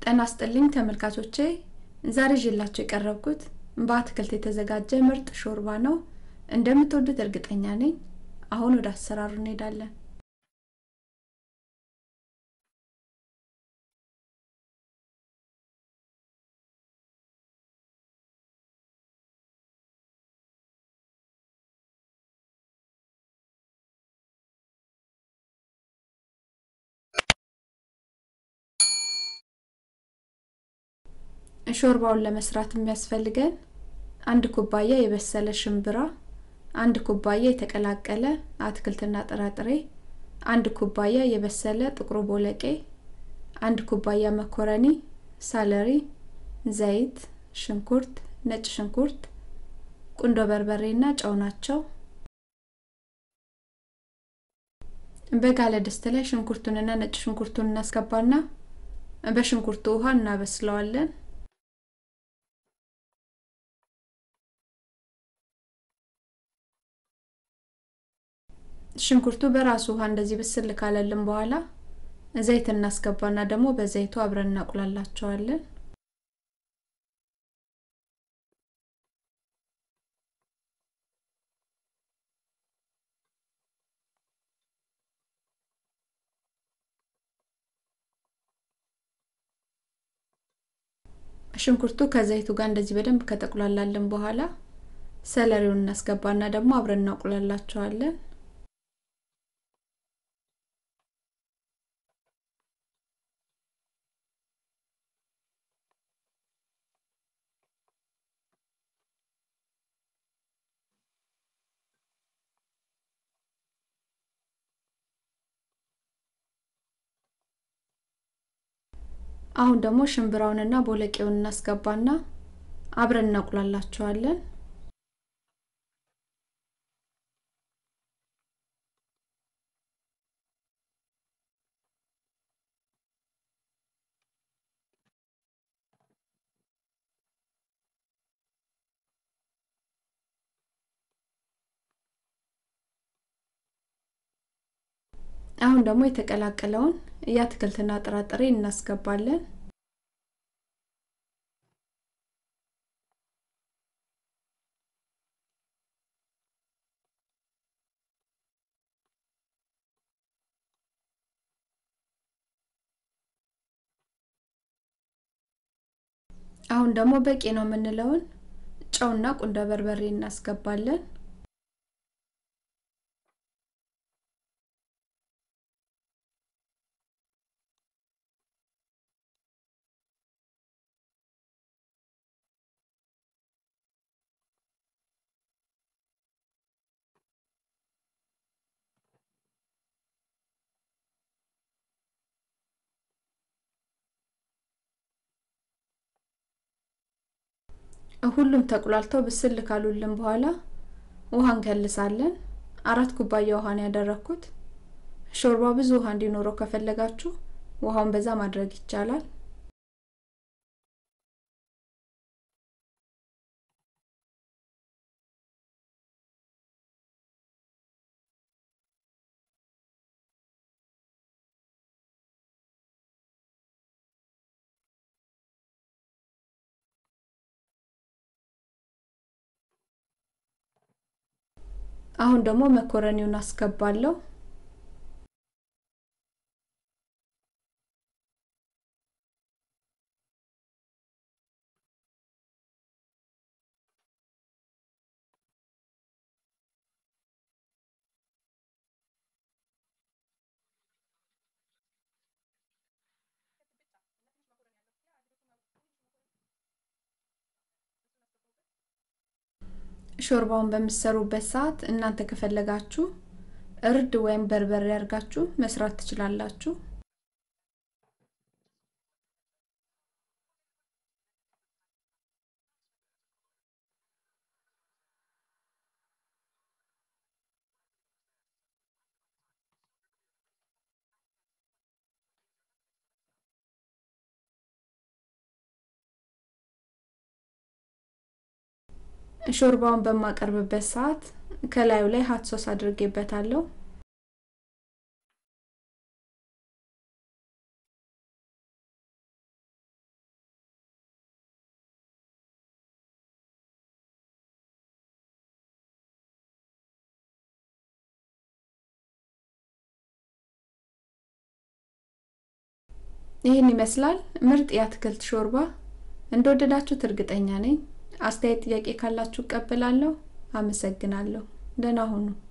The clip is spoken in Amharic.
ጤና ይስጥልኝ ተመልካቾቼ ዛሬ ይዤላችሁ የቀረብኩት በአትክልት የተዘጋጀ ምርጥ ሾርባ ነው። እንደምትወዱት እርግጠኛ ነኝ። አሁን ወደ አሰራሩ እንሄዳለን። ሾርባውን ለመስራት የሚያስፈልገን አንድ ኩባያ የበሰለ ሽምብራ፣ አንድ ኩባያ የተቀላቀለ አትክልትና ጥራጥሬ፣ አንድ ኩባያ የበሰለ ጥቁር ቦለቄ፣ አንድ ኩባያ መኮረኒ፣ ሳለሪ፣ ዘይት፣ ሽንኩርት፣ ነጭ ሽንኩርት፣ ቁንዶ በርበሬና ጨው ናቸው። በጋለ ድስት ላይ ሽንኩርቱንና ነጭ ሽንኩርቱን እናስገባና በሽንኩርቱ ውሃ እናበስለዋለን። ሽንኩርቱ በራሱ ውሃ እንደዚህ ብስል ካለልን በኋላ ዘይት እናስገባና ደግሞ በዘይቱ አብረን እናቁላላቸዋለን። ሽንኩርቱ ከዘይቱ ጋር እንደዚህ በደንብ ከተቁላላልን በኋላ ሰለሪውን እናስገባና ደግሞ አብረን እናቁላላቸዋለን። አሁን ደግሞ ሽምብራውንና ቦለቄውን እናስገባና አብረን እናቁላላቸዋለን። አሁን ደግሞ የተቀላቀለውን የአትክልትና ጥራጥሬ እናስገባለን። አሁን ደግሞ በቂ ነው የምንለውን ጨውና ቁንዶ በርበሬ እናስገባለን። ሁሉም ተቁላልተው ብስል ካሉልን በኋላ ውሃ እንከልሳለን። አራት ኩባያ ውሃ ነው ያደረኩት። ሾርባ ብዙ ውሃ እንዲኖረው ከፈለጋችሁ ውሃውን በዛ ማድረግ ይቻላል። አሁን ደግሞ መኮረኒውን አስገባለሁ። ሾርባውን በምትሰሩበት ሰዓት እናንተ ከፈለጋችሁ እርድ ወይም በርበሬ አድርጋችሁ መስራት ትችላላችሁ። ሾርባውን በማቀርብበት ሰዓት ከላዩ ላይ ሀት ሶስ አድርጌበታለሁ። ይህን ይመስላል ምርጥ የአትክልት ሾርባ። እንደወደዳችሁት እርግጠኛ ነኝ። አስተያየት፣ ጥያቄ ካላችሁ እቀበላለሁ። አመሰግናለሁ። ደህና ሁኑ።